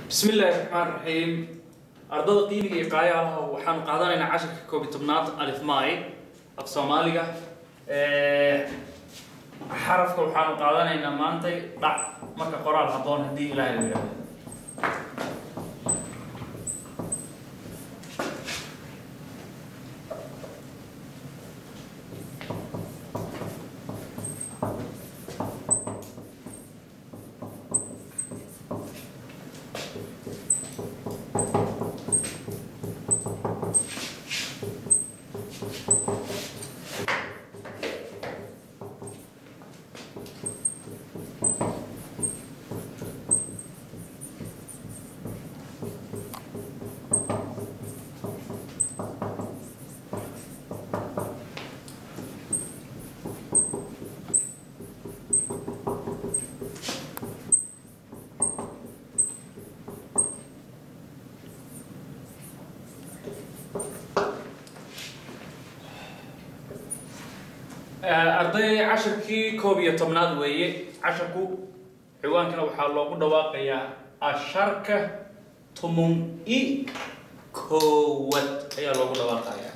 bismi illaahi raxmaan raxiim ardada qiimiga iyo qaayaalaha waxaanu qaadanaynaa casharka koob iyo tobnaad alifmaai af soomaaliga xarafka waxaanu qaadanaynaa maantay dhac marka qoraal habboon haddii ilaahay la yidhahdo arday casharkii koob iyo tobnaad weeye casharku ciwaankana waxaa loogu dhawaaqayaa asharka tumun i koowad ayaa loogu dhawaaqayaa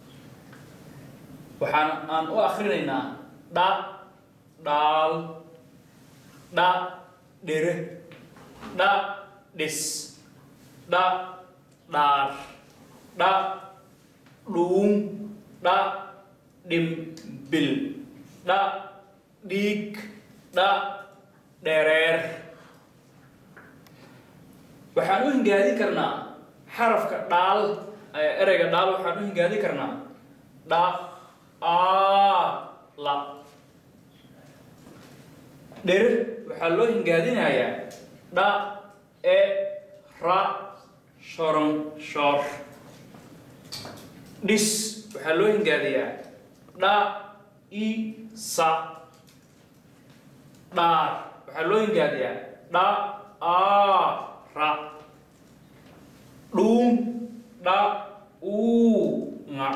waxaan aan u akrinaynaa dha dhaal dha dhere dha dhis dha dhaar dha dhuun dha dhimbil dha dhiig dha dhereer waxaan u hingaadin karnaa xarafka dhaal ereyga dhaal waxaan u hingaadin karnaa dha aa la dherer waxaa loo hingaadinayaa dha e ra shoron shoor dhis waxaa loo hingaadiyaa dha i sa dhaar waxaa loo hingaadiyaa dha a ra dhuun dha uu nga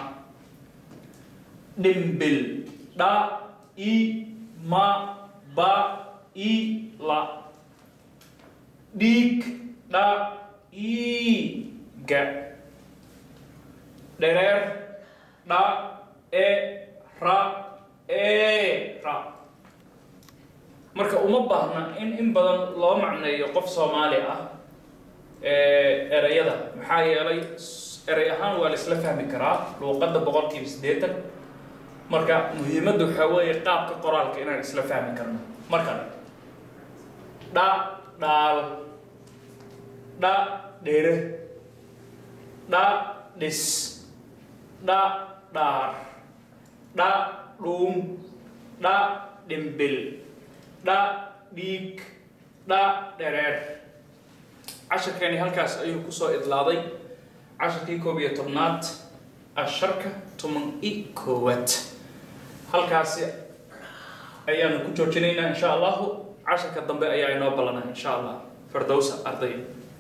dhimbil dha i ma ba i la dhiig dha i ga dhereer dha e ra e ra marka uma baahna in in badan loo macneeyo qof soomaali ah ereyada maxaa yeelay erey ahaan waa la isla fahmi karaa luuqadda boqolkiiba siddeetan marka muhiimadda waxaa weeye qaabka qoraalka inaan isla fahmi karno marka dha dhaal dha dhere dha dhis dha dhaar dha dhuum dha dhimbil dha dhiig dha dhereer casharkeeni halkaas ayuu kusoo idlaaday casharkii koob iyo tobnaad asharka toban i koowaad halkaasi ayaanu ku joojinaynaa insha allahu casharka dambe ayaa inoo ballanaa insha allah fardowsa arday